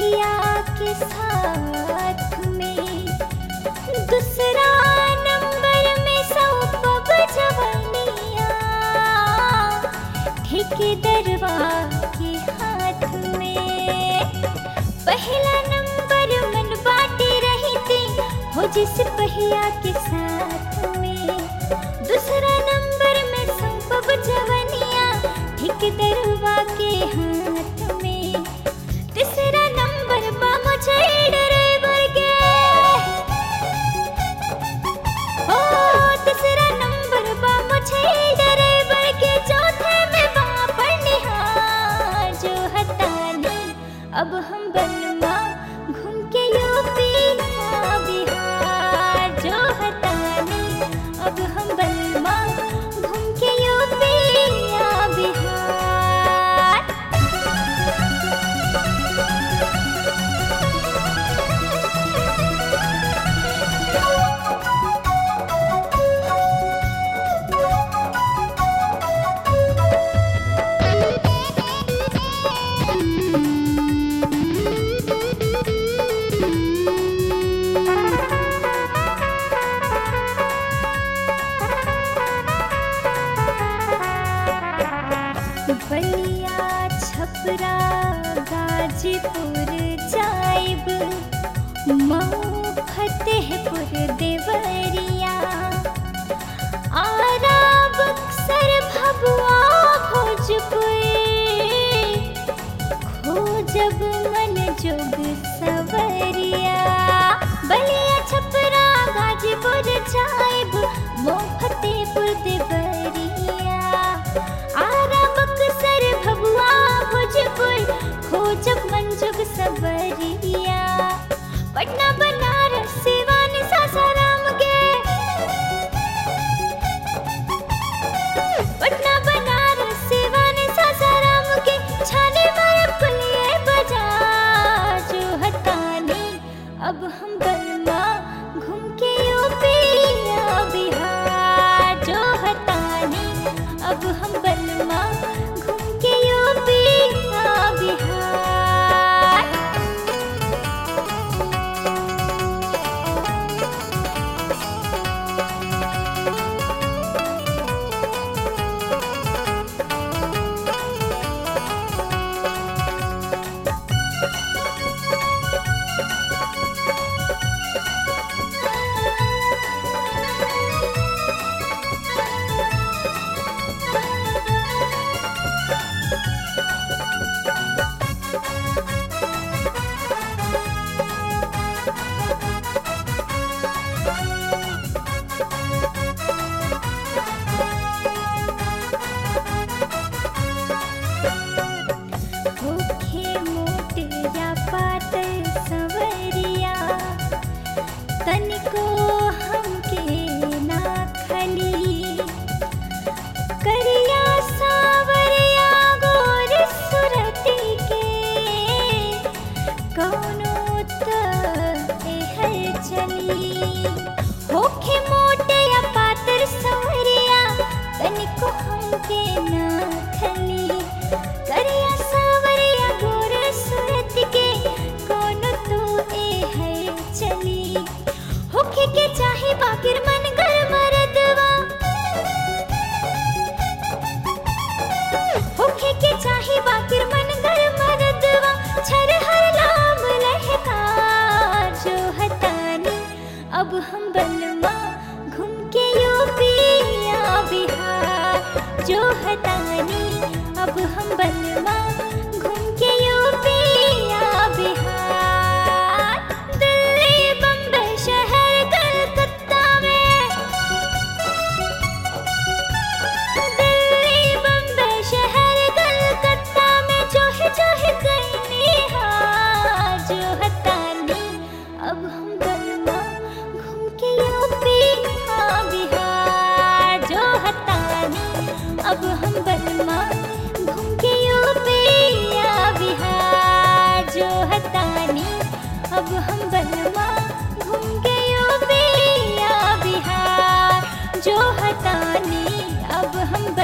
बलिया के साथ में दूसरा नंबर में सौंपब जवनिया ठेकेदरवा के हाथ में पहला नंबर मन बाटे रही थी हो जिस पहिया के साथ में दूसरा नंबर में सौंपब जवनिया ठेकेदरवा के हाथ में तीसरा नंबर बा मुझे ड्राइवर के ओ तीसरा नंबर बा मुझे ड्राइवर के चौथे में बा पढ़निहार जो हतानी अब हम बनवा घूम के यूपी या बिहार जो हतानी अब हम बनवा घूम के यूपी या बिहार बलिया छपरा गाजीपुर जाइब मऊ फतेहपुर देवरिया आरा बक्सर भभुआ भोजपुर खोजब मन जोग सवरिया बलिया छपरा गाजीपुर जाइब मऊ फतेहपुर देवरिया आरा बक्सर भभुआ भोजपुर खोजब मंजुग सबरिया पटना बनारस सिवान सासाराम के पटना बनारस सिवान सासाराम के छाने मारे पुलिये बाजार जो हटानी अब हम बलमा घूम के यूपी या बिहार जो हटानी अब हम बलमा घूम के यूपी या बिहार होखे मोट या पातर सवरिया तनिको हमके ना खली करिया सावरिया गोर सुरती के कौनो त एहर चली होखे मोट या पातर सवरिया तनिको हमके ना खली करिया सावरिया गोर सूरत के कौन तो ए है चली होखे के चाहे बाकिर मन कर मरदवा होखे के चाहे बाकिर मन कर मरदवा छर हर नाम लहकार जो हतानी अब हम बलमा घूम के यूपी या बिहार जो हतानी अब हम बलमा घूम के यूपी या बिहार दिल्ली बम्बई शहर कलकत्ता में दिल्ली बम्बई शहर कलकत्ता में जो है जो है कहीं हार जो हतानी अब हम बलमा घूम के यूपी हाँ बिहार जो हतानी अब हम बलमा घूम के यूपी या बिहार जो हतानी अब हम बलमा घूम के यूपी या बिहार जो हतानी अब हम